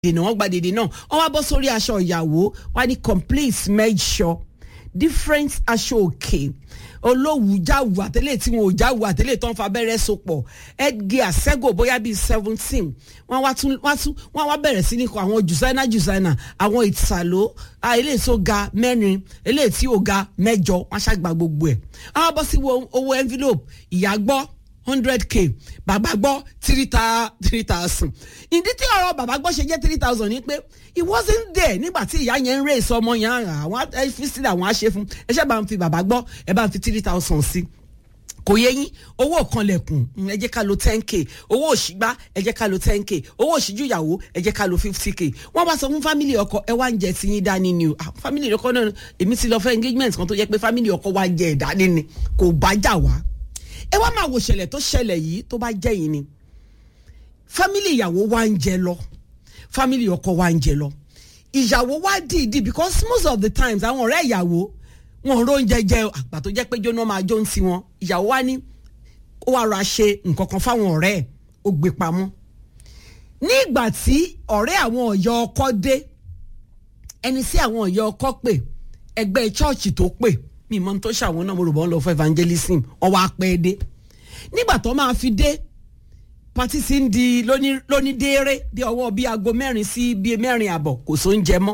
dènà wọ́n gba dèdè náà wọ́n wá bọ́ sórí aṣọ ìyàwó wá ní complete measure different aṣọ òkè olówù jáwù àtẹlẹ tí wọn ò jáwù àtẹlẹ tó ń fa abẹ́rẹ́ sopọ̀ edge àṣẹ́gò bóyá bíi seventeen wọ́n wá tún wá tún wọ́n wá bẹ̀rẹ̀ sí ní kọ àwọn jùsáínà jùsáínà àwọn ìtàló eléyìí tó ga mẹ́rin eléyìí tí ò ga mẹ́jọ wọ́n ṣàgbà gbogbo ẹ̀ àwọn bọ́ sí owó envelope ìyá gbọ́ hundred k bàbá gbọ́ three ta three thousand ìdí tí ọ̀rọ̀ bàbá gbọ́ ṣe jẹ́ three thousand ni pé he wasn't there nígbà tí ìyá yẹn ń rè sọ ọmọ yẹn àwọn fi sílẹ̀ àwọn á ṣe fún ẹ ṣe bá ń fi bàbá gbọ́ ẹ bá ń fi three thousand sí kò yẹ yín owó kanlẹ̀kùn ẹ jẹ́ ká lo ten k owó òṣìgbá ẹ jẹ́ ká lo ten k owó òṣìjú ìyàwó ẹ jẹ́ ká lo fifty k wọ́n bá sọ fún fámìlì ọkọ ẹ wá ń jẹ ti yín dání ni o fámìlì ọkọ náà èmi ti lọ fẹ́ engagement kan tó jẹ́ pé fámìlì ọkọ wá jẹ ẹ̀ dání ni kò bá jà wá ẹ wá máa wo ṣẹlẹ̀ tó ṣẹlẹ̀ yìí tó bá jẹ́ yìí ni fámìlì ìyàwó wa ń jẹ lọ fámìlì ọkọ wa ń jẹ lọ ìyàwó wa dìídì because most of the times àwọn ọ̀rẹ́ ìyàwó wọn ro oúnjẹ jẹ àgbà tó jẹ́ pé jóná máa jó ń ti wọn ìyàwó wa ní ó wá ra ṣe nǹkan kan fáwọn ọ̀rẹ́ ẹ̀ ó gbé pamọ́ ní ìgbà tí ọ̀rẹ́ àwọn ọ̀yọ́ ọkọ dé ẹni sí àwọn ọ̀yọ́ ọkọ pè ẹgbẹ́ chọ́ọ̀chì tó pè mi mọ tó ṣàwọn náà mo rò bọ́ ń lọ fún evangelism ọwọ́ apẹ́ dé nígbà tó máa fi dé pati sì ń di lóní dééré bí ọwọ́ bíi aago mẹ́rin sí bíi mẹ́rin àbọ̀ kò sóúnjẹ mọ́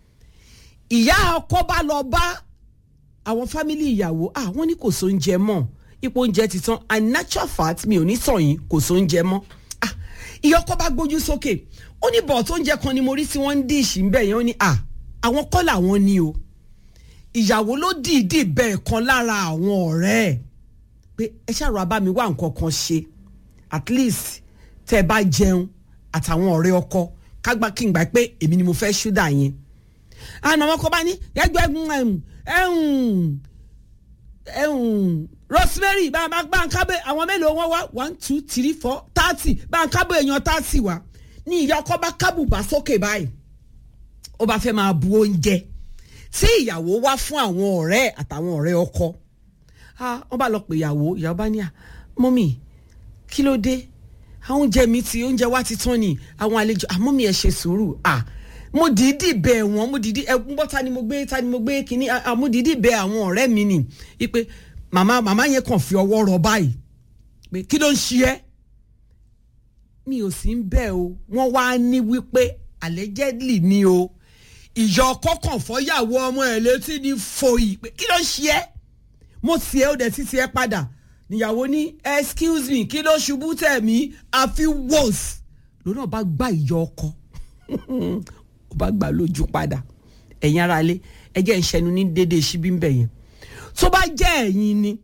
ìyá ọkọ bá lọ bá àwọn fámìlì ìyàwó ah wọ́n ní kò sóúnjẹ mọ́ ipò oúnjẹ ti tán and natural fact mi ò ní sọ yín kò sóúnjẹ mọ́ ah ìyá ọkọ bá gbójú sókè ó ní bọ̀ tó ń jẹ kan ni mo rí tí wọ́n ń díìṣì ń bẹ̀ yẹn ó ní ah àwọn kọ́ làwọn ní o ìyàwó ló dìídì bẹ́ẹ̀ kan lára àwọn ọ̀rẹ́ ẹ̀ pé ẹ ṣàrò abámi wá nǹkan kan ṣe at least tẹ́ ẹ bá jẹun àtàwọn ọ̀rẹ́ ọkọ kágbá kí n gbà pé èmi ni mo fẹ́ ṣúdà yẹn àná ọmọ kan bá ní ẹgbẹ́ ẹ̀hún ẹ̀hún Rosemary bá a bá ń kábẹ́ àwọn mélòó wọn wá one two three four thirty bá ń kábẹ́ èèyàn thirty wá ní ìyá ọkọ bá kábùbà sókè báyìí ó bá fẹ́ máa bu oúnjẹ tí ìyàwó wá fún àwọn ọ̀rẹ́ àtàwọn ọ̀rẹ́ ọkọ wọ́n bá lọ pè ìyàwó ìyàwó bá ní à mọ́mì kí ló dé àwọn oúnjẹ mi ti oúnjẹ wa ti tán ni àwọn àlejò àmọ́ mi ẹ̀ ṣe sùúrù à mo dìídì bẹ̀ wọ́n mo dìídì ẹ gbọ́ ta ni mo gbé ta ni mo gbé kínní mo dìídì bẹ̀ àwọn ọ̀rẹ́ mi nì wípé màmá màmá yẹn kàn fi ọwọ́ rọ báyìí pé kí ló ń ṣe ẹ́ mi ò sí ń bẹ̀ o wọ́n wá ní wípé allegedly ni o ìyá ọkọ kàn fọyàwó ọmọ ẹ létí ní foyì pé kí ló ń ṣe ẹ́ mo sì ẹ́ ó dẹ̀ títí ẹ padà níyàwó ní excuse me kí ló ṣubú tẹ̀ mí àfi wọ́s lónà bá gbá ìyá ọkọ ó bá gbà lójú padà ẹ̀yin ara lé ẹjẹ́ ìṣẹ́nu ní déédéé síbí ń bẹ̀ yẹn tó bá jẹ́ ẹ̀yin ni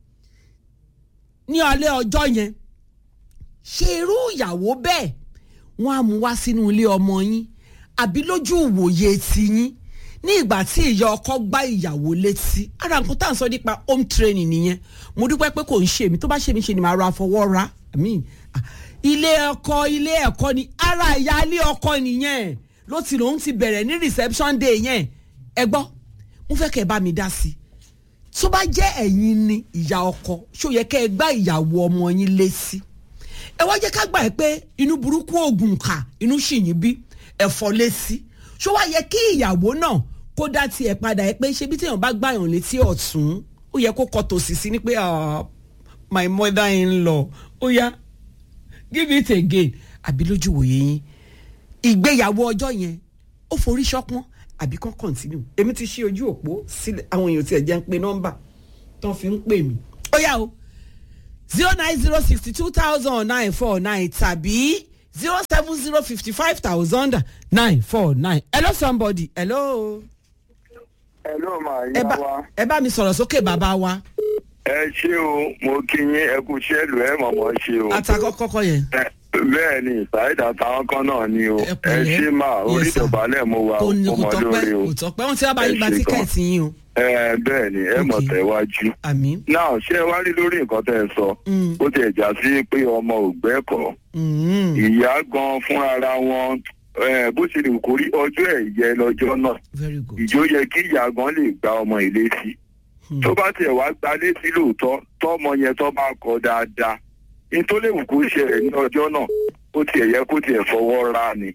ní alẹ́ ọjọ́ yẹn ṣe irú ìyàwó bẹ́ẹ̀ wọ́n á mú wá sínú ilé ọmọ yín àbí lójú ìwòye tiyín ní ìgbà tí ìyá ọkọ gbá ìyàwó létí ara nǹkan tá à ń sọ nípa home training nìyẹn mo dúpẹ́ pé kò ń ṣe mí tó bá ṣe mí ṣe ni màá ra fọwọ́ ra ilé ọkọ ilé ẹ̀kọ́ ni ara ìyá ilé ọkọ nìyẹn ló ti lòun ti bẹ̀rẹ̀ ní reception day yẹn ẹ gbọ́ mo fẹ́ kẹ́ ẹ bá mi dá sí i tó bá jẹ́ ẹ̀yin ni ìyá ọkọ ṣó yẹ kẹ́ ẹ gbá ìyàwó ọmọ yín létí ẹ wá jẹ́ ká gbà ẹ pé inú burúkú oògùn kà inú ṣìyìn bí ẹ̀fọ́ létí ṣó wá yẹ kí ìyàwó náà kó dá tiẹ̀ padà ẹ pé ṣé bí téèyàn bá gbàyàn létí ọ̀tún ó yẹ kó kọ tòsì sí ni pé my mother in law ó yá give it again àbí lójú wòye yín ìgbéyàwó ọjọ́ yẹn ó forí ṣọpọ́n àbí kàn continue èmi ti ṣí ojú òpó sílẹ̀ àwọn èèyàn tiẹ̀ jẹ́ ń pe nọ́mbà tó fi ń pè mí ó yá o zero nine zero sixty two thousand nine four nine tàbí zero seven zero fifty five thousand nine four nine hello somebody hello. hello ma ìyá wa. ẹ bá mi sọ̀rọ̀ sókè bàbá wa. ẹ ṣé o mo kí yín ẹ kú iṣẹ́ ìlú ẹ mọ̀mọ́ ṣe o. àtàkọ́ kọ́kọ́ yẹn. bẹ́ẹ̀ ni ìsáyédà táwọn kan náà ni o Ẹ ẹ pẹ̀lẹ́. ṣé mà orí Yes, sir. ìdọ̀bálẹ̀ mo wà kò ní kò ọmọ tọ́pẹ́ lórí o. kò tọ́pẹ́ wọ́n ti wá bá yín gba Ẹ ṣé gan. tíkẹ́ẹ̀tì yín o. ẹ bẹ́ẹ̀ ni ẹ mọ̀ Okay. tẹ̀wájú. àmín. náà ṣé ẹ wá rí lórí nǹkan tẹ́ ẹ sọ Mm. ó ti ẹ̀já sí pé ọmọ ò gbẹ́kọ̀ọ́ Mm. ìyá gan fúnra wọn eh, bó ṣe lè kórí ọjọ́ ẹ̀ yẹ lọ́jọ́ náà very good. ìjó yẹ kí ìyá gan lè gba ọmọ ilé sí Hmm. tó bá tiẹ̀ wá gba létí lóòótọ́ tọ́mọ yẹn tó bá kọ dáadáa ní tó lè wù kó ṣẹlẹ̀ ní ọjọ́ náà ó tiẹ̀ yẹ kó tiẹ̀ fọwọ́ ra ni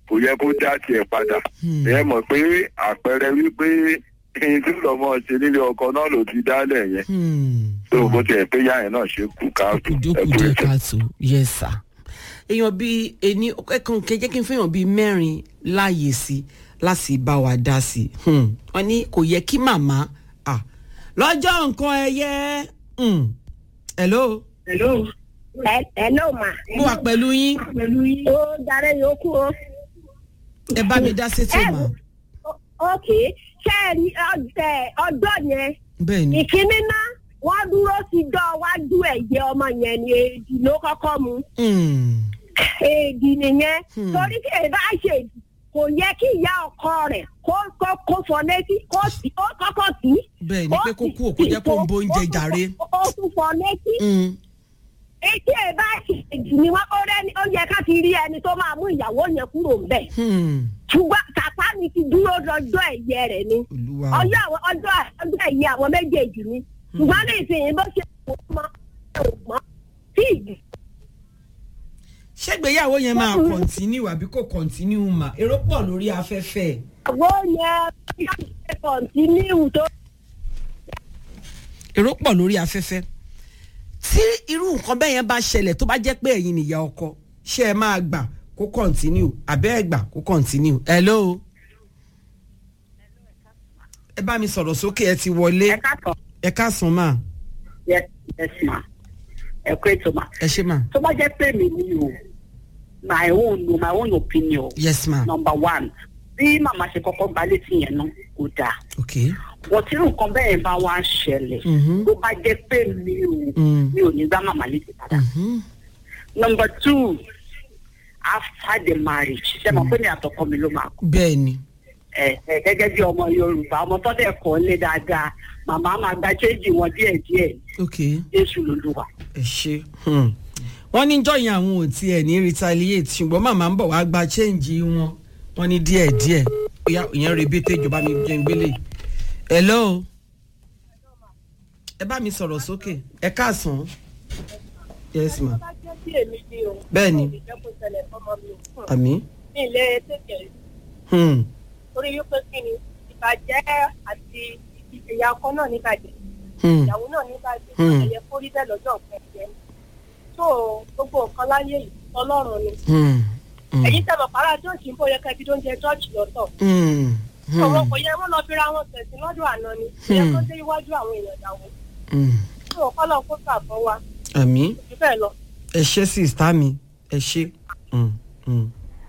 kò yẹ kó dá tiẹ̀ padà Hmm. ẹ mọ̀ pé àpẹẹrẹ wípé ẹni tí lọ́mọ ṣe nílé ọkọ náà ló ti dálẹ̀ yẹn Hmm. tó bó tiẹ̀ pé yá yẹn náà ṣe kú káàtó kùdókù ẹkú díẹ̀ ètò. káàtó yes sir. èèyàn bíi ẹni ẹ̀kan kẹjẹ́ kí n fẹ́yàn bíi mẹ́rin láàyè sí láti bá wa dá sí i Hmm. wọ́n ní kò yẹ kí màmá ah, lọ́jọ́ nǹkan ẹyẹ Hmm. hello Hello. Ẹ hello ma. mo wà pẹ̀lú yín Ó darẹ̀ yòókù o. ẹ bá mi dá sétí Ẹ mà ok ṣé ẹ rí ọ̀dẹ ọjọ́ yẹn bẹ́ẹ̀ ni ìkíní náà wọ́n dúró sí dọ́ wájú ẹ̀jẹ̀ ọmọ yẹn ni èdè ló kọ́kọ́ mu. Hmm. Èdè nìyẹn. Hmm. Torí kí èdè á ṣe èdè kò yẹ kí ìyá ọkọ rẹ̀ kó kó kó fọ létí kó sì ó kọ́kọ́ tì í. bẹ́ẹ̀ ni pé kó kú òkú jẹ́ kó ń bo oúnjẹ jàre. Ó tún fọ létí. Hmm. Etí ẹ̀ bá ṣe èdè ni wọ́n ó rẹ́ni ó yẹ ká ti rí ẹni tó máa mú ìyàwó yẹn kúrò ń bẹ̀. Hmm. ṣùgbọ́n tàpá mi ti dúró lọ́jọ́ ẹ̀yẹ rẹ̀ ni olúwa ọjọ́ àwọn ọjọ́ ọjọ́ ẹ̀yẹ àwọn méjèèjì ni ṣùgbọ́n ní ìsinyìí bó ṣe wò ó mọ́ ẹ̀ ò mọ́ tí ìdí. ṣégbéyàwó yẹn máa kọ̀ntínú àbí kò kọ̀ntínú mà èrò pọ̀ lórí afẹ́fẹ́ àwọn yẹn ṣe kọ̀ǹtínú tó èrò pọ̀ lórí afẹ́fẹ́ tí irú nǹkan bẹ́ẹ̀ yẹn bá ṣẹlẹ̀ tó bá jẹ́ pé ẹ̀yin nìyá ọkọ ṣé ẹ máa gbà kó kọ̀ntínú àbẹ́ ẹ̀ gbà kó kọ̀ntínú hello ẹ bá mi sọ̀rọ̀ sókè ẹ ti wọlé ẹ káàtọ̀ ẹ káàsán mà yes yes ma ẹ kó ètò ma ẹ ṣé mà tó bá jẹ́ pé mi ni o my own o my own opinion yes ma number one bí màmá ṣe kọ́kọ́ gba létí yẹn náà kò dáa ok wọ́n tí nǹkan bẹ́ẹ̀ bá wá ṣẹlẹ̀ Mhm. tó bá jẹ́ pé mi ò Mm. mi ò ní gbá màmá létí padà. Mhm. number two after the marriage ṣe mọ̀ pé ní àtọkọ mi ló máa kú bẹ́ẹ̀ ni ẹ ẹ gẹ́gẹ́ bí ọmọ yorùbá ọmọ tó dẹ̀ kọ́ lé dáadáa màmá máa gba chéjì wọn díẹ̀díẹ̀ ok jésù lolúwa. ẹ ṣe hmm. wọ́n ní jọyìn àwọn ò tiẹ̀ ní retaliate ṣùgbọ́n màmá ń bọ̀ wá gba change wọn wọ́n ní díẹ̀ díẹ̀ bóyá ìyẹn rebete ìjọba mi jẹ́ ń gbélé hello ẹ bá mi sọ̀rọ̀ sókè ẹ káàsán yes ma bẹ́ẹ̀ ni àmí ilé tètè hmm. torí wípé kí ni ìbàjẹ́ àti ìyá ọkọ náà níbàjẹ́ hmm. ìyàwó náà níbàjẹ́ Hmm. ẹ̀yẹ kó rí bẹ́ẹ̀ lọ́jọ́ nǹkan ẹ̀jẹ̀ tó gbogbo nǹkan láyé yìí ọlọ́run ni Hmm. Hmm. ẹ̀yin tẹ̀mọ̀ pàrọ̀ àjọ́ọ̀jì ń bọ̀ yẹ kẹ́bí tó ń jẹ jọ́ọ̀jì lọ́tọ̀ Hmm. ọ̀rọ̀ Hmm. kò yẹ wọ́n lọ fi ra wọn tẹ̀sí lọ́dọ̀ àná ni ìyẹn tó dé iwájú àwọn èèyàn ìyàwó Hmm. tó kọ́lọ̀ kó gbà fún wa àmì jù bẹ́ẹ̀ lọ. ẹ ṣe sista mi ẹ ṣe. Mm, mm.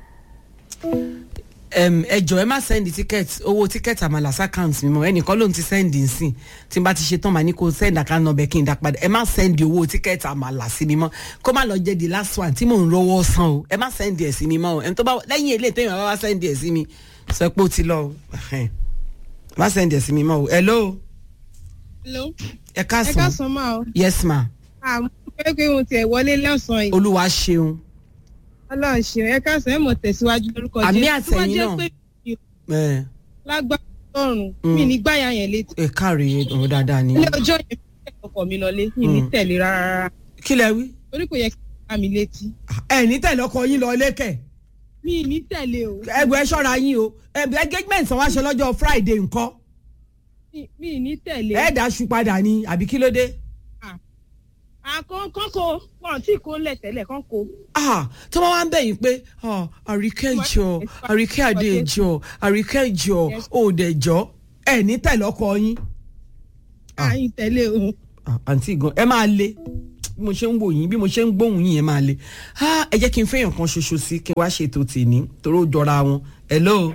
Em, ẹ jọ ẹ má sẹ́ndì tíkẹ́ẹ̀tì owó tíkẹ́ẹ̀tì àmàlà sákàǹtì mi mọ́ ẹnìkan ló ń ti sẹ́ndì nsìn tí n bá ti ṣe tán màá ní kó sẹ́ndì àkáǹtì ọbẹ̀ kí n dá padà ẹ má sẹ́ndì owó tíkẹ́ẹ̀tì àmàlà sí mi mọ́ kó má lọ jẹ́ the last one tí mò ń rówó san o ẹ má sẹ́ndì ẹ̀ sí mi mọ́ o ẹni tó bá lẹ́yìn eléyìí téèyàn bá wá sẹ́ndì ẹ̀ sí mi sọ pé ó ti lọ o Ẹhẹ́n. má sẹ́ndì ẹ̀ sí mi mọ́ o hello Hello. ẹ ẹ káàsán káàsán máa o. yes ma àmọ́ pé pé mo tiẹ̀ wọlé lọ́sàn-án yìí. olúwa ṣeun ọlọ́run ṣeun ẹ káàsán ẹ mọ̀ tẹ̀síwájú lórúkọ Àmì Jésù. tó bá àtẹ̀yìn jẹ́ náà. pé mi ò ẹ lágbára ọlọ́run Mm. mi ní gbáyà yẹn létí. ẹ káre ọ̀rọ̀ dáadáa ni. ilé ọjọ́ yẹn mi tẹ̀lé ọkọ mi lọlé mi ní Mm. tẹ̀lé rárá kí lẹ wí. torí kò yẹ kí n bá mi létí. ẹ ní tẹ̀lé ọkọ yín lọ lẹ́kẹ̀ mi ní tẹ̀lé o ẹgbẹ́ ẹ ṣọ́ra yín o ẹgbẹ́ engagement sọ wá ṣe lọ́jọ́ friday nǹkan Mi- mi ní tẹ̀lé. ẹ dáṣu padà ni àbí kí ló dé. àkọ́kọ́ ko wọn tí kò lẹ̀ tẹ́lẹ̀ kán ko. Ah, tí wọ́n wá ń bẹ̀yìn pé ah, àríkẹ́ ìjọ àríkẹ́ àdé ìjọ àríkẹ́ ìjọ òòdẹ̀ ìjọ ẹ ní tẹ̀lé ọkọ yín. Ah. àyìn tẹ̀lé o. Ah, àǹtí gan ẹ máa le bí mo ṣe ń wò yín bí mo ṣe ń gbóhùn yín ẹ máa le Ah, ẹ jẹ́ kí n fẹ́yàn kan ṣoṣo sí kí n wá ṣètò tèmi torí ó jọra wọn hello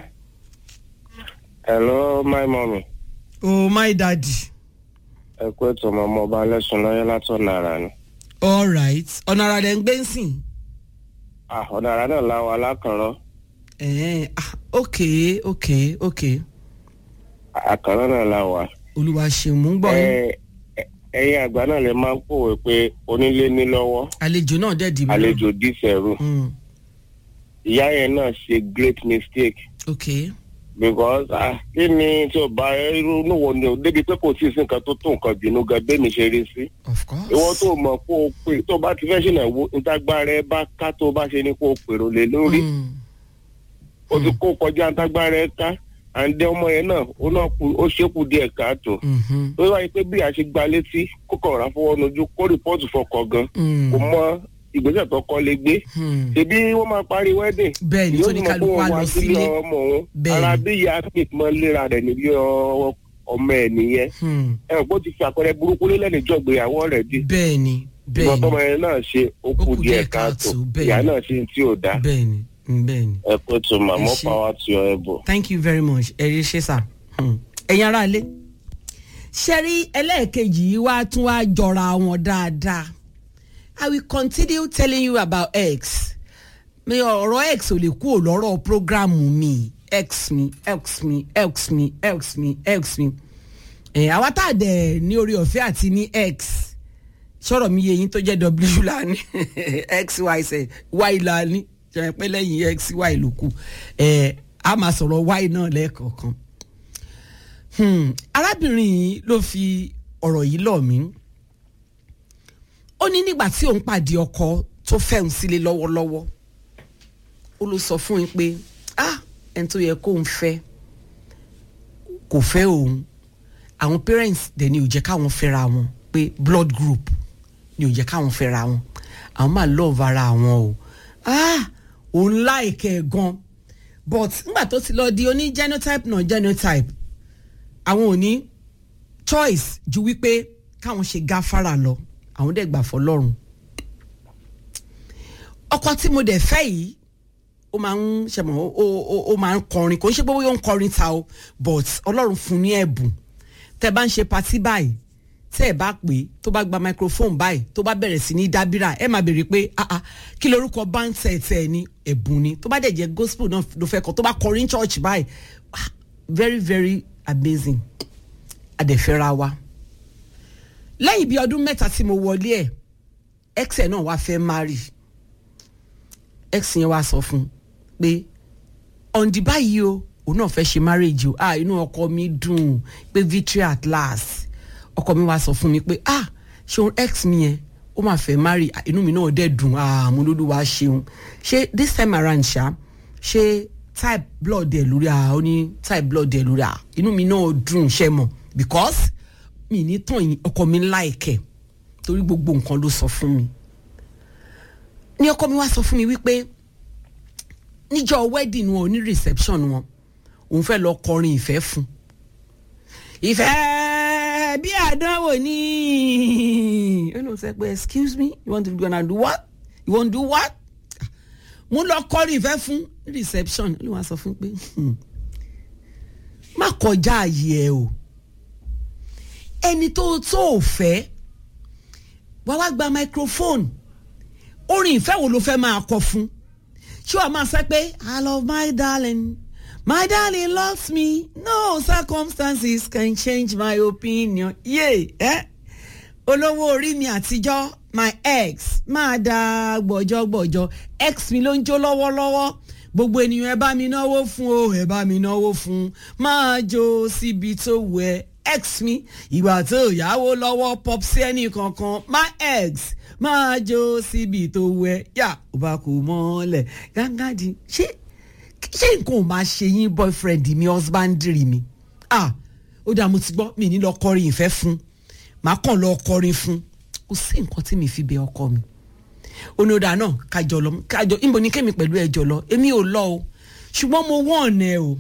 hello my mummy oh my daddy ẹ kú ètò ọmọ ọmọ ọba lẹ́sùn lọ́yẹ́ látọ̀nà ara ni. all right ọ̀nà ara rẹ̀ ń gbé ń sìn. Ah, ọ̀nà ara náà láwọn alákànrọ́ Eh, ah, ok ok ok àkànrọ́ náà láwà. olúwa ṣeun mú ń gbọ́ yín Ẹ- ẹ- ẹ̀yin àgbà náà lè máa ń pòwe pé onílé ní lọ́wọ́ àlejò náà dẹ̀ dì mí àlejò dísẹ̀rù. Mm, ìyá yẹn náà ṣe great mistake ok because ah, kí ni tí o bá irú níwọ̀n ni o débi pé kò sí sí nǹkan tó tó nǹkan bínú gan bẹ́ẹ̀ mi ṣe rí sí. of course. ìwọ tó mọ̀ kó o pè tó o bá ti fẹ́ ṣìnà wo ìtagbára ẹ bá ká tó o bá ṣe ni kó o pèrò lé lórí. Mm, ó ti kó kọjá ntágbára ẹ ká àǹdẹ ọmọ yẹn náà ó náà kú ó ṣekú díẹ̀ káàtó Mhm. ó wáyé pé bí a ṣe gba létí kó kàn rà fọwọ́ nojú kó rìpọ́ọ̀tù fọkọ̀ gan Mm. kò mọ ìgbésẹ̀ tó kọ́ lé gbé Hmm. ṣebí wọ́n máa parí wedding bẹ́ẹ̀ ni yóò tó ní sì mọ̀ pé kálukú wọ́n á wá lọ sílé sílé ọmọ òun Bẹ́ẹ̀ ara ni. bí ìyá pete mọ́ léra rẹ̀ nílé ọ- ọmọ ẹ̀ nìyẹn Hmm. ẹ ò gbọ́ ti fi àpẹẹrẹ burúkú lélẹ̀ níjọ́ ìgbéyàwó rẹ̀ di bẹ́ẹ̀ ni bẹ́ẹ̀ ìwọ ni tọmọ yẹn náà ṣe ó kù díẹ̀ káàtó bẹ́ẹ̀ ìyá ni. náà ṣe tí ò dá bẹ́ẹ̀ ni mm, bẹ́ẹ̀ ni. ẹ pé tó màmá Ẹ ṣé. power to your elbow. thank you very much ẹ rí ṣe sà ẹ̀yin ará ilé ṣe rí ẹlẹ́ẹ̀kejì yìí wá tún wá jọra wọn dáadáa i will continue telling you about x mi ọ̀rọ̀ x ò lè kúrò lọ́rọ̀ programu mi x mi x mi x mi x mi x mi ẹ̀ àwa tá a dẹ̀ ní orí ọ̀fẹ́ àti ní x sọ̀rọ̀ mi yẹ yín tó jẹ́ w la ní x y z y la ní jẹ́ pé lẹ́yìn x y ló kù ẹ̀ a máa sọ̀rọ̀ y náà lẹ́ẹ̀kọ̀ọ̀kan Hmm, arábìnrin yìí ló fi ọ̀rọ̀ yìí lọ̀ mí ó ní nígbà tí òun pàdé ọkọ tó fẹ́hùn sílé lọ́wọ́lọ́wọ́ ó ló sọ fún yín pé ah ẹni tó yẹ kóun fẹ́ kò fẹ́ òun àwọn parents dẹ̀ ni ò jẹ́ káwọn fẹ́ra wọn pé blood group ni ò jẹ́ káwọn fẹ́ra wọn àwọn máa love ara wọn o ah òun láìkẹ́ ẹ̀ gan but nígbà tó ti lọ di oní genotype náà genotype àwọn ò ní choice ju wípé káwọn ṣe gáfárà lọ àwọn dẹ̀ gbà fọlọ́run ọkọ tí mo dẹ̀ fẹ́ yìí ó máa ń ṣẹmọ ó ó ó máa ń kọrin kò ń ṣe pé bóyá ó ń kọrin ta o but ọlọ́run fún ní ẹ̀bùn tẹ́ bá ń ṣe patí báyìí tẹ́ ẹ bá pè é tó bá gba microphone báyìí tó bá bẹ̀rẹ̀ sí ní dábìrà ẹ máa béèrè pé ah ah kí lorúkọ báńtẹ̀ tẹ̀ ẹ ní ẹ̀bùn ni tó bá dẹ̀ jẹ́ gospel náà ló fẹ́ kọ tó bá kọrin church báyìí ah, very very amazing adẹ̀fẹ́ra wa lẹ́yìn bíi ọdún mẹ́ta tí mo wọlé ẹ̀ ex ẹ̀ náà wá fẹ́ marry ex yẹn wá sọ fún un pé ọ̀ǹdì báyìí o òun náà fẹ́ ṣe marriage o ah inú ọkọ mi dùn pé victory at last ọkọ mi wá sọ fún mi pé ah ṣeun ex mi yẹn ó máa fẹ́ marry ah, inú mi náà dẹ̀ dùn ah mo lólu wá ṣeun ṣé this time around ṣá ṣé type blood ẹ̀ lórí ah ó ní type blood ẹ̀ lórí ah inú mi náà dùn ṣe mọ̀ because mi ní tàn yín ọkọ mi láìkẹ́ torí gbogbo nǹkan ló sọ fún mi ní ọkọ mi wá sọ fún mi wípé níjọ́ wedding wọn ò ní reception wọn òun fẹ́ lọ kọrin ìfẹ́ fún ìfẹ́ bí àdánwò ní ó lóun sọ pé excuse me you want to gonna do what you want to do what mo lọ kọrin ìfẹ́ fún reception ó lóun wá sọ fún pé hmm, má kọjá ààyè ẹ o ẹni tó tó ò fẹ́ wá wá gba microphone orin ìfẹ́ wo ló fẹ́ máa kọ fún ṣé wàá máa sọ pé i love my darling my darling loves me no circumstances can change my opinion yé ẹ olówó orí mi àtijọ́ my ex máa da gbọ̀jọ̀gbọ̀jọ̀ ex mi ló ń jó lọ́wọ́lọ́wọ́ gbogbo ènìyàn ẹ bá mi náwó fún o ẹ bá mi náwó fún máa jó síbi tó wù ẹ́ ex mi ìgbà tó yáwó lọ́wọ́ pop sí ẹnì kankan my ex máa jó síbi tó wẹ yà ó bá kú mọ́lẹ̀ gángáàdì ṣé ṣé nǹkan ò máa ṣe yín boyfriend mi husband mi ah ó dàá mo ti gbọ́ mi ní lọ kọrin ìfẹ́ fún màá kàn lọ kọrin fún kò sí nǹkan tí mi fi bẹ ọkọ mi onídàá náà kájọ lọ kájọ níbo ni kémi pẹ̀lú ẹjọ́ lọ èmi ò lọ o ṣùgbọ́n mo wọ́n ọ̀nà ẹ o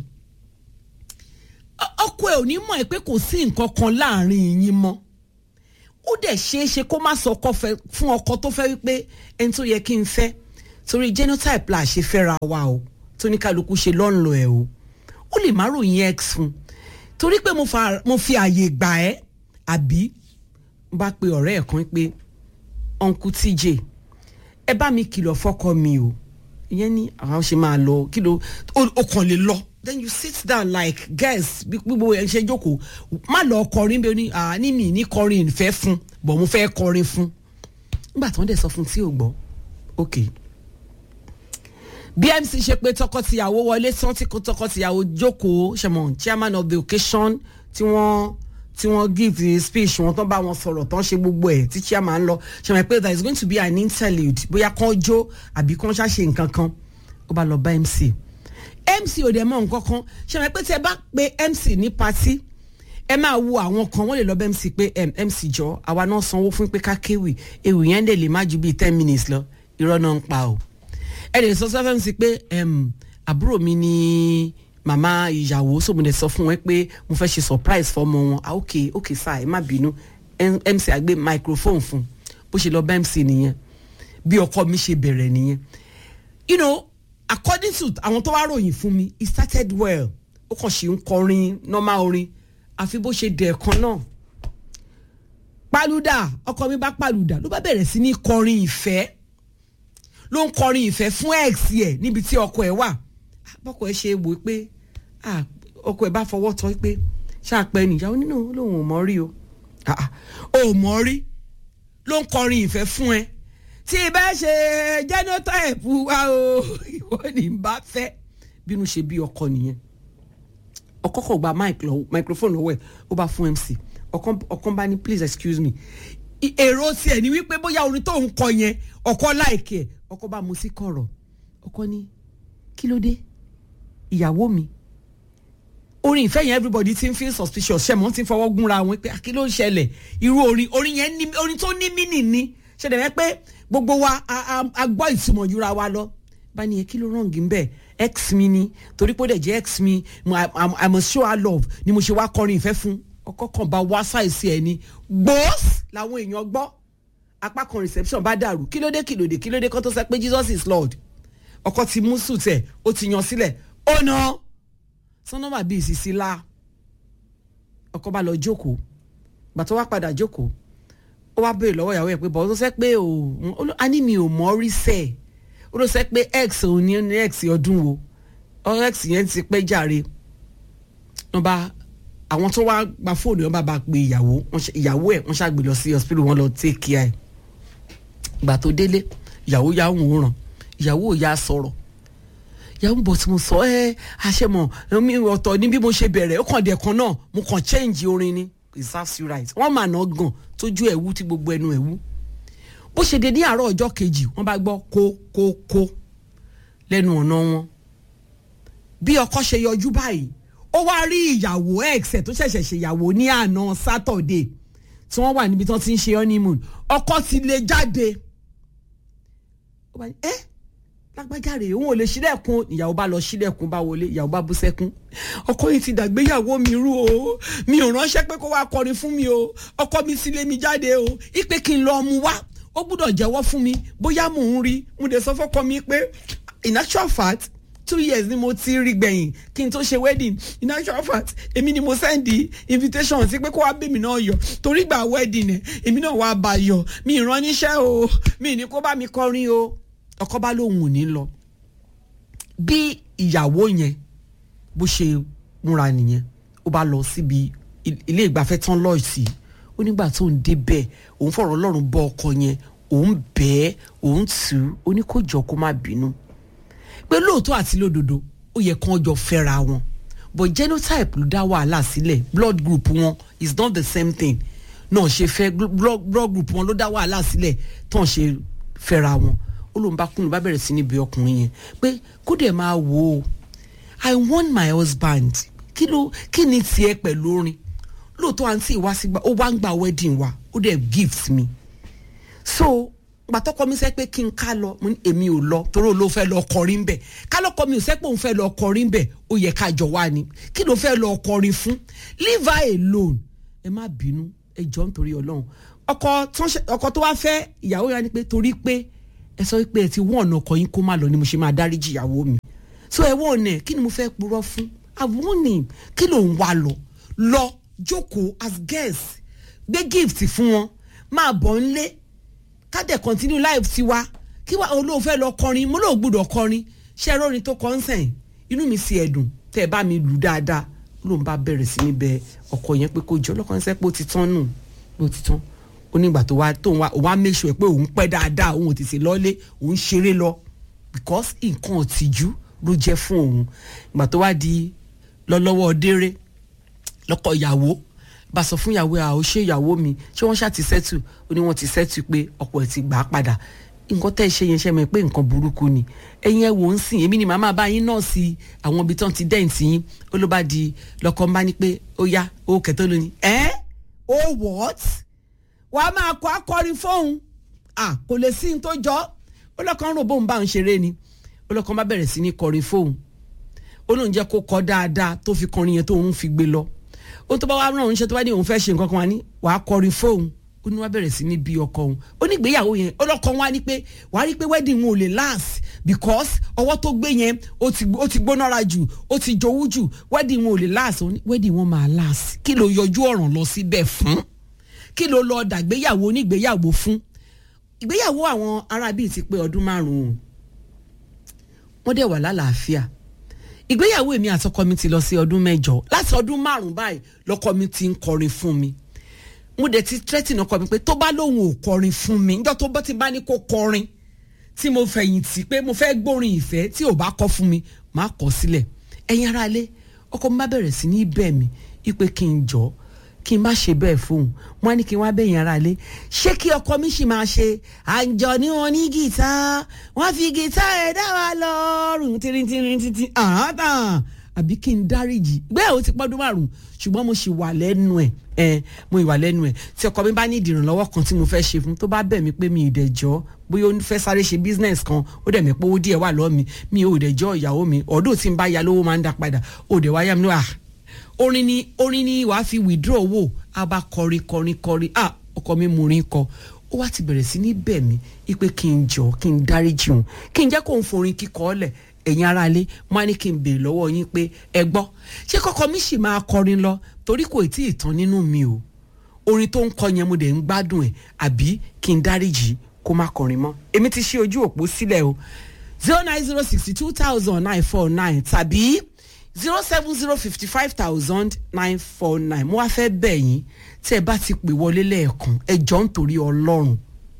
ọkọ ẹ ò ní mọ̀ ẹ pé kò sí nǹkan kan láàrin yín mọ́ ó dẹ̀ ṣeé ṣe kó má sọ ọkọ fẹ́ fún ọkọ tó fẹ́ wípé ẹni tó yẹ kí n fẹ́ torí genotype la ṣe fẹ́ra wa o tó ní kálukú ṣe lọ́nlọ́ ẹ̀ o ó lè má ròyìn x fún torí pé mo fa- mo fi àyè gbà ẹ́ àbí n bá pe ọ̀rẹ́ ẹ̀ kan pé uncle tj ẹ bá mi kìlọ̀ fọ́kọ mi o ìyẹn ní àwọn ṣe máa lọ kí ló o kàn lè lọ then you sit down like guys bí gbogbo ẹ ṣe jókòó má lọ kọrin bí o ní àní mi ní kọrin ìfẹ́ fún bọ̀ mo fẹ́ kọrin fún nígbà tí wọ́n dẹ̀ sọ fún tí ò gbọ́ ok bmc ṣe pé tọkọtìyàwó wọlé tán tí kò tọkọtìyàwó jókòó ṣẹmọ chairman of the occasion tí wọ́n tí wọ́n give the speech wọn tán bá wọn sọ̀rọ̀ tán ṣe gbogbo ẹ̀ tí chairman lọ ṣẹmọ pé there is going to be an interlude bóyá kán jó àbí kán ṣàṣe nǹkan kan ó bá lọ bá mc mc ò dẹ̀ mọ̀ nǹkan kan ṣe wọ́n pé tí ẹ bá pe mc ní patí ẹ máa wo àwọn kan wọ́n lè lọ bẹ́ mc pé em, mc jọ àwa náà sanwó fún pé ká kéwì ewì yẹn dẹ̀ lè má ju bíi ten minutes lọ irọ́ náà ń pa o ẹ lè sọ sọ mc pé em, àbúrò mi ni màmá ìyàwó so mo dẹ̀ sọ fún wọn pé mo fẹ́ ṣe surprise fọmọ wọn ah ok ok sir ẹ má bínú Em- mc àgbé microphone fún bó ṣe lọ bá mc nìyẹn bí ọkọ mi ṣe bẹ̀rẹ̀ nìyẹn you know according to àwọn tó wá ròyìn fún mi it started well ó kàn ṣe ń kọrin normal orin àfi bó ṣe dẹ̀ kan náà paluda ọkọ mi bá paluda ló bá bẹ̀rẹ̀ sí ní kọrin ìfẹ́ ló ń kọrin ìfẹ́ fún ex ẹ̀ níbi tí ọkọ ẹ̀ wà bọ́kọ ẹ̀ ṣe wò ó pé ah, ọkọ ẹ̀ bá fọwọ́ tọ́ pé ṣáàpẹ́ nìyàwó nínú lòun ò mọ̀ rí o Ah, ah, ò mọ̀ rí ló ń kọrin ìfẹ́ fún ẹ tí bá ṣe genotype wa o ìwọ ni n bá fẹ́ bínú ṣe bí ọkọ nìyẹn ọkọ kò gba mic lọ microphone lọ́wọ́ ẹ̀ ó bá fún mc ọkọ ọkọ bá ní please excuse me I- èrò tiẹ̀ ni wípé bóyá orin tó ń kọ yẹn ọkọ láìkí ẹ̀ ọkọ bá mu sí kọ̀rọ̀ ọkọ ní kí ló dé ìyàwó mi orin ìfẹ́ yẹn everybody ti ń feel suspicious ṣe mọ́ ti ń fọwọ́ gúnra wọn pé kí ló ń ṣẹlẹ̀ irú orin orin yẹn ní orin tó ní mínì ni ṣe dẹ̀ pé gbogbo wa a- a- a gbọ́ ìtumọ̀ jura wa lọ bá ní yẹn kí ló rọ̀ǹgì ń bẹ̀ ex mi ni torí pé ó dẹ̀ jẹ́ ex mi mo- I I- I must show her love ni mo ṣe wá kọrin ìfẹ́ fún ọkọ kan bá wá ṣàìsí ẹ ní gbòós làwọn èèyàn gbọ́ apá kan reception bá dàrú kí ló dé kí ló dé kí ló dé kó tó sọ pé Jesus is Lord ọkọ ti mú sùn tẹ̀ ó ti yan sílẹ̀ ó náà sọnọmà bíi ìsìsì la ọkọ bá lọ jókòó gbàtọ́ wá padà jókòó ó wá béèrè lọ́wọ́ ìyàwó ẹ̀ pé bọ́ọ̀ tó sẹ́ pé o ó ló- a ní mi ò mọ̀ rí sẹ́ ẹ̀ ó ló sẹ́ pé x òun ní ní x ọdún wo ọ x yẹn ti pẹ́ jàre wọ́n bá àwọn tó wá gba fóònù wọn bá bá pe ìyàwó wọ́n ṣe- ìyàwó ẹ̀ wọ́n ṣàgbé lọ sí hospital wọn lọ take care ẹ̀ gbà tó délé ìyàwó yà ń wòran ìyàwó ò yà sọ̀rọ̀ yàwó bọ̀ tí mo sọ ẹ́ àṣẹmọ̀ mi ọ̀tọ̀ ní bí mo ṣe bẹ̀rẹ̀ ó kàn dẹ̀ kan náà mo kàn change orin ni it serves you right wọ́n mà ná gan tójú ẹ̀ wú tí gbogbo ẹnu ẹ̀ wú bó ṣe dé ní àárọ̀ ọjọ́ kejì wọ́n bá gbọ́ kó kó kó lẹ́nu ọ̀nà wọn bí ọkọ ṣe yọjú báyìí ó wá rí ìyàwó ex ẹ̀ tó ṣẹ̀ṣẹ̀ ṣèyàwó ní àná Saturday tí wọ́n wà níbi tí wọ́n ti ń ṣe honeymoon ọkọ ti lè jáde ó bá ní ẹ́ lágbájá rèé òun ò lè ṣílẹ̀kùn ìyàwó bá lọ ṣílẹ̀kùn bá wọlé ìyàwó bá bú sẹ́kún ọkọ yìí ti dàgbéyàwó mi rú o mi ò ránṣẹ́ pé kó wá kọrin fún mi o ọkọ mi sì lé mi jáde o ipe kí n lọ mu wá ó gbúdọ̀ jẹ́wọ́ fún mi bóyá mò ń rí mo dẹ̀ sọ fọ́kọ mi pé in actual fact two years ni mo ti rí gbẹ̀yìn kí n tó ṣe wedding in actual fact èmi ni mo send the invitation sí pé kó wá bèmí náà yọ torí gbà wedding ẹ̀ èmi náà wá bá yọ mi ì rán níṣẹ́ o mi ì ní kó bá mi kọrin o ọkọ bá lóun ò ní lọ bí ìyàwó yẹn bó ṣe múra nìyẹn ó bá lọ síbi il- ilé ìgbafẹ́ tán lọ́ọ̀ sí ó nígbà tó ń débẹ̀ òun fọ̀rọ̀ ọlọ́run bọ́ ọkọ yẹn òun bẹ́ẹ̀ òun tù ú ó ní kó jọ kó má bínú pé lóòótọ́ àti lódodo ó yẹ kán jọ fẹ́ra wọn but genotype ló dá wàhálà sílẹ̀ blood group wọn is not the same thing náà ṣe fẹ́ gl- blood blood group wọn ló dá wàhálà sílẹ̀ tán ṣe fẹ́ra wọn ó lóun bá kún ló bá bẹ̀rẹ̀ sí ní bí ọkùnrin yẹn pé kó dẹ̀ máa wò ó i want my husband kí ló kí ni tiẹ̀ pẹ̀lú orin lóòótọ́ àǹtí ìwá sígbà ó wá ń gba wedding wa ó dẹ̀ gift mi so gbàtọ́kọ mi sẹ́ pé kí n ká lọ mo ní èmi ò lọ torí ló fẹ́ lọ kọrin bẹ̀ kálọ́kọ mi ò sẹ́ pé òun fẹ́ lọ kọrin bẹ̀ ó yẹ ká jọ wá ni kí ló fẹ́ lọ kọrin fún leave her alone ẹ má bínú ẹ jọ nítorí ọlọ́run ọkọ tó ń ṣe- ọkọ tó wá fẹ́ ìyàwó yẹn ni pé torí pé ẹ sọ pé ẹ ti wọ́n ọ̀nà ọkọ yín kó má lọ ni mo ṣe máa dáríjì ìyàwó mi so ẹ wọ́n ọ̀nà ẹ̀ kí ni mo fẹ́ purọ́ fún àwọnì kí ló ń wá lọ lọ jókòó as guest gbé gift fún wọn máa bọ̀ ń lé ká dẹ̀ continue life tiwa kí wàá olóò fẹ́ lọ kọrin mo lóò gbúdọ̀ kọrin ṣé ẹ rórin tó kọ́ ń sẹ̀yìn inú mi sì ẹ̀dùn tẹ́ ẹ bá mi lù dáadáa ló ń bá bẹ̀rẹ̀ sí ní bẹ ọkọ yẹn pé kó jọ ọlọ́kọ yẹn sẹ́ pé ó ti tán nù pé ó ti tán ó nígbà tó wá tó wá òun á make sure pé òun pẹ́ dáadáa òun ò tètè lọ́lé òun ṣeré lọ because nǹkan ọ̀tìjú ló jẹ́ fún òun ìgbà tó wá di lọ́lọ́wọ́ déré lọ́kọ ìyàwó bá sọ fún ìyàwó ẹ̀ àwọn ṣé ìyàwó mi ṣé wọ́n ṣáà ti sẹ́tù ó ní wọ́n ti sẹ́tù pé ọkọ ẹ̀ ti gbà á padà nǹkan tẹ́ ẹ ṣe yẹn ṣe mọ̀ pé nǹkan burúkú ni ẹ̀yin ẹ̀ wò ń sìn èmi ni màmá bá yín náà sí àwọn ibi tán ti dẹ́ǹtì yín ó ló bá di lọ́kọ́ ń bá ní pé ó yá ó kẹ̀tọ́ lónìí ẹ́ ó what wà á máa kọ́ akọrin fóun à kò lè sí ní tó jọ ó lọ́kàn ń rò bóun bá ń ṣeré ni ó lọ́kàn bá bẹ̀rẹ̀ sí ní kọrin fóun ó lóun jẹ́ kó kọ́ dáadáa tó fi kọrin yẹn tó òun fi gbé lọ ó tó bá wá rán òun ṣe tó bá ní òun fẹ́ ṣe nǹkan kan wá ní wàá kọrin fóun ó ní wá bẹ̀rẹ̀ sí ní bí ọkọ òun ó ní ìgbéyàwó yẹn ọlọ́kọ wá ní pé wàá rí pé wedding wọn ò lè last because ọwọ́ tó gbé yẹn ó ti ó ti gbónára jù ó ti jowú jù wedding wọn ò lè last ó ní wedding wọn máa last kí ló yọjú ọ̀ràn lọ síbẹ̀ fún kí ló lọ dàgbéyàwó onígbéyàwó fún ìgbéyàwó àwọn arábí ti pé ọdún márùn-ún wọ́n dẹ̀ wà lálàáfíà ìgbéyàwó èmi àtọkọ mi ti lọ sí ọdún mẹ́jọ láti ọdún márùn-ún báyìí lọ́kọ mi ti ń kọrin fún mi mo dẹ̀ ti threaten ọkọ mi pé tó bá lóun ò kọrin fún mi níjọ́ tó bá ti bá ní kó kọrin tí mo fẹ̀yìntì pé mo fẹ́ gbórin ìfẹ́ tí ò bá kọ fún mi máa kọ sílẹ̀ ẹ̀yin ara lé ọkọ mi bá bẹ̀rẹ̀ sí ní bẹ̀ mí ipe kí n jọ kí n má ṣe bẹ́ẹ̀ fóun wọn á ní kí n wá bẹ̀yìn ara lé ṣé kí ọkọ mi sì máa ṣe àǹjọ ní wọn ní gìtá wọn fi gìtá ẹ̀ dá wa lọ́rùn tìrìntìrìn títí àhátàn àbí kí n dáríjì ìgbéyàwó ti pọ́dún márùn-ún ṣùgbọ́n mo ṣì wà lẹ́nu ẹ̀ ẹ̀ mo ìwà lẹ́nu ẹ̀ tí ọkọ mi bá ní ìdìrànlọ́wọ́ kan tí mo fẹ́ ṣe fún tó bá bẹ̀ mí pé mi ì dẹ̀jọ́ bóyá ó fẹ́ sáré ṣe business kan ó dẹ̀ mí pé owó díẹ̀ wà lọ́ọ́ mi mi ò dẹ̀jọ́ ìyàwó mi ọ̀dọ́ tí n bá ya lówó máa ń dá padà ó dẹ̀ wáyà mi wà orin ni orin ni wàá fi withdraw owó a bá kọrin kọrin kọrin ah ọkọ mi mú orin kọ ó wá ti bẹ̀rẹ̀ sí ní bẹ̀ mí ipe kí n jọ kí n dáríjì òun kí n jẹ́ kó n forin kíkọ́ ọ́lẹ̀ ẹ̀yin ara ilé wọn á ní kí n béèrè lọ́wọ́ yín pé ẹ gbọ́ ṣé kọ́kọ́ mi sì máa kọrin lọ torí kò tí ì tán nínú mi o orin tó ń kọ yẹn mo dẹ̀ ń gbádùn ẹ̀ àbí kí n dáríjì kó má kọrin mọ́ èmi ti ṣí ojú òpó sílẹ̀ o zero nine zero sixty two thousand nine four nine tàbí zero seven zero fifty five thousand nine four nine mo wá fẹ́ bẹ̀ yín tí ẹ bá ti pè wọlé lẹ́ẹ̀kan ẹ jọ ń torí ọlọ́run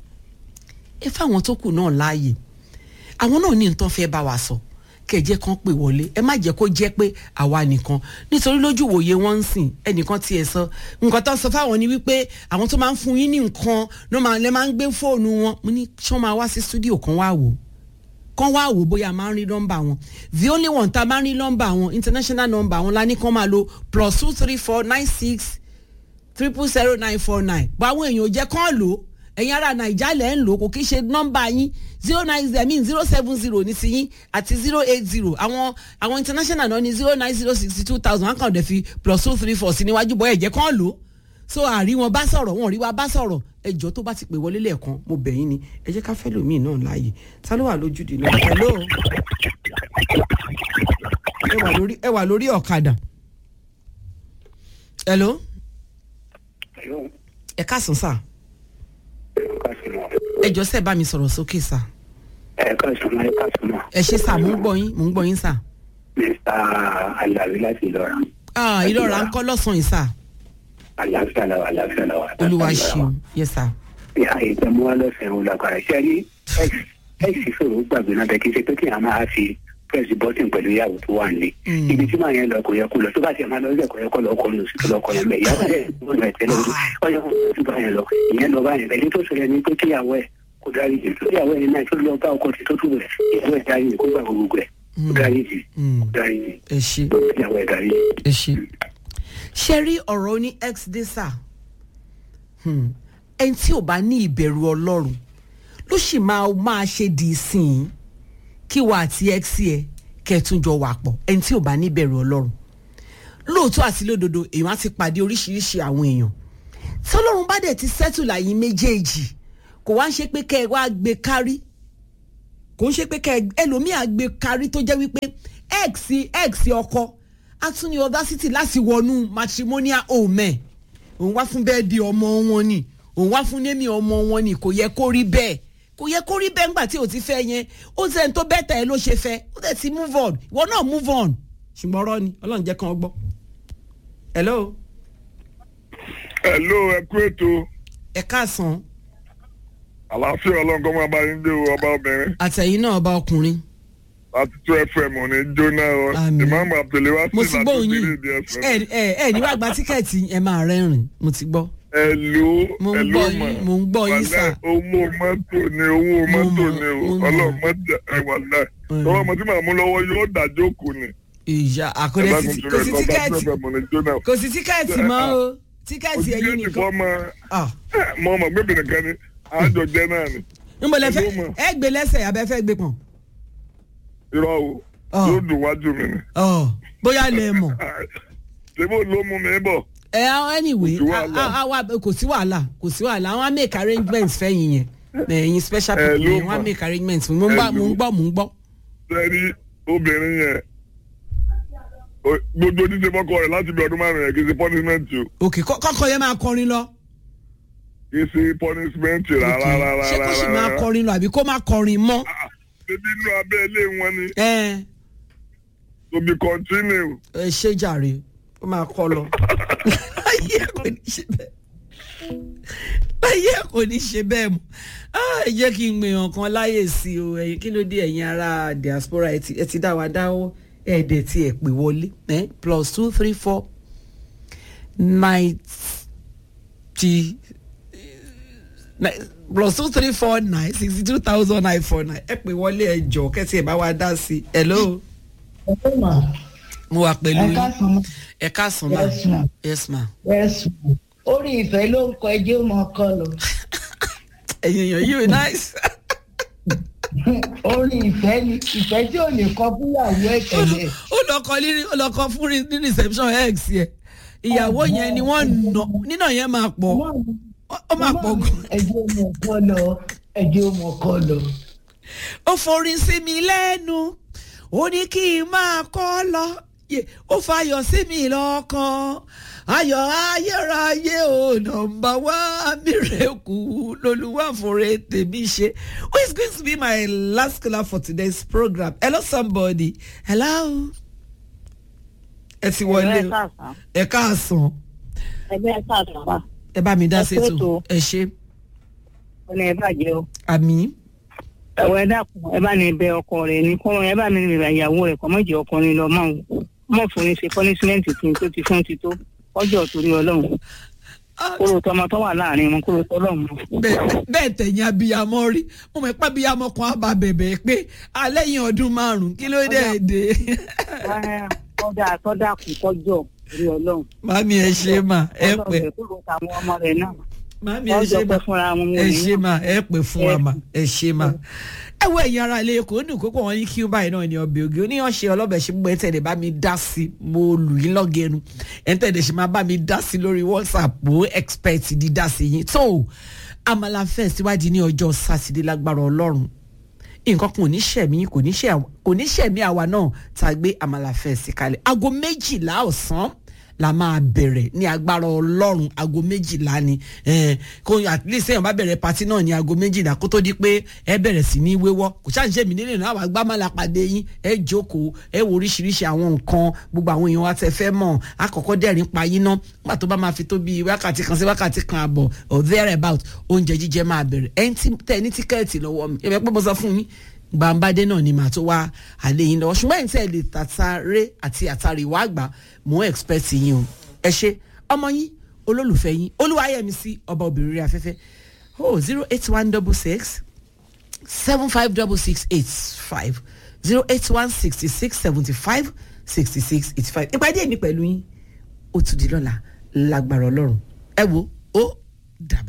ẹ fáwọn tó kù náà láàyè àwọn náà ní nǹkan fẹ́ bá wa sọ kẹjẹ kan pè wọlé ẹ má jẹ́ kó jẹ́ pé àwa nìkan nítorí lójú wòye wọn ń sìn ẹnìkan tiẹ̀ sọ nǹkan tó ń sọ fáwọn ni wípé àwọn tó máa ń fún yín ní nǹkan ló máa lè máa ń gbé fóònù wọn mo ní ṣé wọn máa wá sí stúdíò kan wá wò kán wá wò bóyá máa ń rí nọ́mbà wọn the only one tá a máa ń rí nọ́mbà wọn international number wọn la ní kán máa lo plus two three four nine six triple zero nine four nine bó àwọn èèyàn ò jẹ́ kán lò ó ẹ̀yin ará nàìjà lẹ̀ ń lò kò kí ṣe nọ́mbà yín zero nine zero mean zero seven zero ní tiyín àti zero eight zero àwọn àwọn international náà ní zero nine zero sixty two thousand one kan dẹ̀ fi plus two three four sí níwájú bọ́ ẹ̀jẹ̀ kan lò ó so àrí wọn bá sọ̀rọ̀ wọn rí wa bá sọ̀rọ̀ ẹjọ́ tó bá ti pè wọlé lẹ́ẹ̀kan mo bẹ̀ yín ni ẹ jẹ́ ká fẹ́ lòmíì náà láàyè ta ló wà lójúde náà hello ẹ wà lórí ẹ wà lórí ọ̀kadà hello ẹ káàsán sáà ẹ jọ sẹ bá mi sọ̀rọ̀ sókè sá. ẹ ká sọmọ ẹ ká sọmọ. ẹ ṣe sá mò ń gbọ́ yín mò ń gbọ́ yín sá. mr alawi láti ìlọra. ah ìlọra ń kọ́ lọ́sàn-án yìí sá. àlàáfíà làwà àlàáfíà làwà. olúwa ṣeun yẹ sá. ìtẹ̀mú wa lọ́sẹ̀ ń lágbára ṣe rí x fèrè gbàgbé náà bẹ́ẹ̀ kí n ṣe pé kí a máa fi press button pẹ̀lú ìyàwó tó wà nílé. ibi tí màá yẹn lọ kò yẹ kó lọ tó bá tiẹ̀ máa lọ sí ẹ̀kọ́ yẹ kó lọ kọ́ lọ sí lọ kọ́ yẹn bẹ́ẹ̀ ìyàwó ẹ̀ ló lọ ẹ̀tẹ́ lọ́dún ọ̀yọ́ kó tó bá yẹn lọ ìyẹn lọ bá yẹn bẹ́ẹ̀ ní tó ṣẹlẹ̀ ní pé kíyàwó ẹ̀ kò dárí jì tó ìyàwó ẹ̀ náà tó lọ bá ọkọ tí tó tù rẹ̀ ìyàwó ẹ̀ dárí jì kó gbà gbogbo ẹ̀ kó dárí jì kó dárí jì ẹ ṣe ìyàwó ẹ̀ dárí jì. ẹ ṣe ṣe rí ọ̀rọ̀ oní x dé sá ẹni tí ò bá ní ìbẹ̀rù ọlọ́run ló sì máa máa ṣe dì í sìn kí wà àti x ẹ kẹtùnjọ wà pọ̀ ẹni tí ò bá ní ìbẹ̀rù ọlọ́run lóòótọ́ àti lódodo èèyàn á ti pàdé oríṣiríṣi àwọn èèyàn tí ọlọ́run bá dẹ̀ ti sẹ́tù láyé méjèèjì kò wá ń ṣe pé kẹ́ ẹ wá gbé kárí kò ń ṣe pé kẹ́ ẹ ẹlòmíà gbé kárí tó jẹ́ wípé x x ọkọ á tún ní audacity láti wọnú matrimonial home ẹ̀ òun wá fún bẹ́ẹ̀ di ọmọ wọn ni òun wá fún némi ọmọ wọn ni kò yẹ kó rí bẹ́ẹ̀ kò yẹ kó rí bẹ́ẹ̀ ńgbà tí o ti fẹ́ yẹn ó ti ẹni tó bẹ́tà ẹ ló ṣe fẹ́ ó dẹ̀ ti move on ìwọ náà move on ṣùgbọ́n ọ̀rọ̀ ni ọlọ́run jẹ́ kàn ọ́ gbọ́. hello hello ẹ kú ètò ẹ káàsán àlàáfíà ọlọ́nkọ́ máa bá yín dé o ọba obìnrin àtẹ̀yìn náà ọba ọkùnrin láti tó fm ò ní jóná o Àmín. ìmáàmù àbdùlé wá mo sí ti láti gbọ́ òyìn òbílẹ̀ èdè fm. ẹ ẹ ẹ ní wàá gba tíkẹ́ẹ̀tì ẹ máa rẹ́rìn mo ti gbọ́ ẹ̀lú Mo ń ẹ̀lú gbọ́ mà yín, mo ń gbọ́ yín, sà. owó mọ́tò ni owó Mo mọ́tò mọ̀, ni o mo mọ̀. ọlọ́mọdé ẹ̀wà náà Mm. lọ́wọ́ ọmọ tí màá mú lọ́wọ́ yóò dájọ́ kù ni. ìyá àkọlẹ Ẹ bá sí mi kò sọ̀rọ̀ sí lọ, bá tíkẹ́ẹ̀tì tí wọ́n fẹ́ mọ̀ ní jóná. kò sí tíkẹ́ẹ̀tì mọ́ o tíkẹ́ẹ̀tì ẹ̀yìn òtítí nìkan fọ́ mọ Ah, mọ ọmọ gbẹ̀bẹ̀ nìkan ni àjọ jẹ́ náà ni. níbo lẹ fẹ́ Ẹ̀lú mà. ẹ gbé lẹ́sẹ̀ abẹ́ fẹ́ gbé pọ̀n irọ́ o Ah. yóò dùn wájú mi ni. Ọ̀, bóyá lẹ mọ̀ ṣébó ló mú mi bọ̀. ẹ àwọn anyway Kò sí wàhálà. a- a- a- wa- kò sí wàhálà kò sí wàhálà àwọn á make arrangements fẹ́yìn yẹn ẹ̀yin special Ẹ people ló yẹn wọ́n á mọ̀. make arrangements mo ń gbọ́ Ẹ mo ń ló. gbọ́ mo ń gbọ́ sẹ́rí obìnrin yẹn o- gbogbo ojúṣe fọ́kọ rẹ̀ láti bí ọdún márùn-ún yẹn kì í ṣe punishment o òkè kọ́- kọ́kọ́ yẹn máa kọrin lọ kì í ṣe punishment rárá Okay. rárá ṣé kó sì máa rárá. kọrin lọ àbí kó máa kọrin mọ́ Ah, ṣebí inú abẹ́ ilé wọn ni ẹ to be continue. ẹ ṣe jàre ó máa kọ lọ láyé kò ní ṣe bẹ́ẹ̀ láyé kò ní ṣe bẹ́ẹ̀ mọ́ Ah, ẹ jẹ́ kí n gbìyàn kan láyè sí o ẹ̀yin kí ló dé ẹ̀yin ará diaspora ẹ ti ẹ ti dá wa dáwọ́ ẹ̀ẹ́dẹ̀ tí ẹ pè wọlé eh? plus two three four ninety nine- plus two three four nine sixty two thousand nine four nine ẹ pè wọlé ẹ jọ kẹsì ẹ bá wa dá sí i hello Ẹ mà mo wà pẹ̀lú ẹ yín káàsán ẹ káàsán ma Yes, ma'am. yes ma yes ma. orí ìfẹ́ ló ń kọ ẹjẹ́ ó mọ ọkọ lọ ẹ̀yin èèyàn yìí nice orí ìfẹ́ ni ìfẹ́ tí ò lè kọ fúyàwó ẹ̀ tẹ̀lé ó lọ kọ ní ó lọ kọ fún rí- ní reception x yẹ ìyàwó yẹn ni wọ́n nà nínà yẹn máa pọ̀ ó máa pọ̀ gan ẹjẹ́ ó mọ ọkọ lọ ẹjẹ́ ó mọ ọkọ lọ. ó forí sí mi lẹ́nu ó ní kí n máa kọ́ lọ Yé, ó fayọ̀ sí mi lọ́kàn ayọ̀ ayérayé ò nọmba wá mírèkù lolúwàfọ̀rẹ́ tèmi ṣe who is going to be my last caller for today's program hello somebody hello ẹ ti wọlé o ẹ káàsán ẹgbẹ́ sàtàwà ẹ bá mi dá Ẹ sí kú ètò ètò. ẹ ṣe ọ̀nà ẹ̀ bàjẹ́ o. àmì ẹ̀wọ̀ ẹ dákun ẹ bá ní bẹ ọkọ rẹ̀ ní kọ́ ẹ bá mi rìn ìyàwó rẹ̀ kọ́ mọ̀jẹ̀ ọkùnrin lọ mọ́ òun mọ̀ fún ní ṣe pọ́nísímẹ́ǹtì tí n tó ti fún ti tó ọjọ́ torí ọlọ́run kóró tọmọ tó wà láàrin wọn kóró tọlọ́run mọ́. bẹ́ẹ̀ bẹ́ẹ̀ tẹ̀yìn abiyamọ rí mo mọ̀ pé abiyamọ kan á bá bẹ̀bẹ̀ pé alẹ́yìn ọdún márùn-ún kí ló dé dé tọ́dà tọ́dà kù kọjọ́ torí ọlọ́run. mami ẹ ṣe mà ẹ Ọlọ́run pẹ́ rẹ̀ kúrò táwọn ọmọ rẹ̀ náà. mami ẹ wọ́n jọ ṣe mà pẹ́ fúnra wọn. ẹ ṣe mà ẹ pẹ́ fún wa mà ẹ ṣe mà. ẹ wo ẹ̀yin ara ilé kò dùn kókó wọn ní kí báyìí náà ní ọbẹ̀ ògì oníyàn ṣe ọlọ́bẹ̀ ṣe gbogbo ẹ̀ tẹ̀lé bá mi dá sí mo lù yín lọ́gẹ̀ẹ́nu ẹ̀ tẹ̀lé ṣe máa bá mi dá sí lórí whatsapp mo expect dídá sí yín tó àmàlà fẹ́ síwájú ní ọjọ́ sátidé lágbára ọlọ́run nǹkan kan ò ní ṣẹ̀mí kò ní ṣẹ̀- kò ní ṣẹ̀mí àwa náà tá a gbé àmàlà fẹ́ sí kalẹ̀ aago méjìlá ọ̀sán la máa bẹ̀rẹ̀ ní agbára ọlọ́run aago méjìlá ni eh, kó at least èèyàn bá bẹ̀rẹ̀ pati náà ní aago méjìlá kó tó di pé ẹ bẹ̀rẹ̀ sí ní wéwọ́ kò ṣáà ń ṣe mí nílé náà àwọn agbámọ́lá pàdé yín ẹ jókòó ẹ wo oríṣiríṣi àwọn nǹkan gbogbo àwọn èèyàn wa tẹ fẹ́ mọ̀ àkọ́kọ́ dẹ́rìn pa yín ná nígbà tó bá máa fi tó bí wákàtí kan sí wákàtí kan àbọ̀ or there about oúnjẹ jíjẹ máa bẹ̀rẹ̀ ẹ ń tí tẹ ní tíkẹ́ẹ̀tì lọ́wọ́ mi ẹ bẹ pé mo sọ fún yín gbàǹbádé náà ni màá tó wá àlẹ́ yín lọ́wọ́ ṣùgbọ́n ẹ̀yin tẹ́ ẹ lè tàtàrẹ́ àti àtàríwá àgbà mò ń expect yín o ẹ ṣe ọmọ yín olólùfẹ́ yín olúwayẹmísí ọba obìnrin rí afẹ́fẹ́ oh zero eight one double six seven five double six eight five zero eight one sixty six seventy five sixty six eighty five ìpàdé mi pẹ̀lú yín ó tún di lọ́la lágbára ọlọ́run ẹ wo ó dàbọ̀.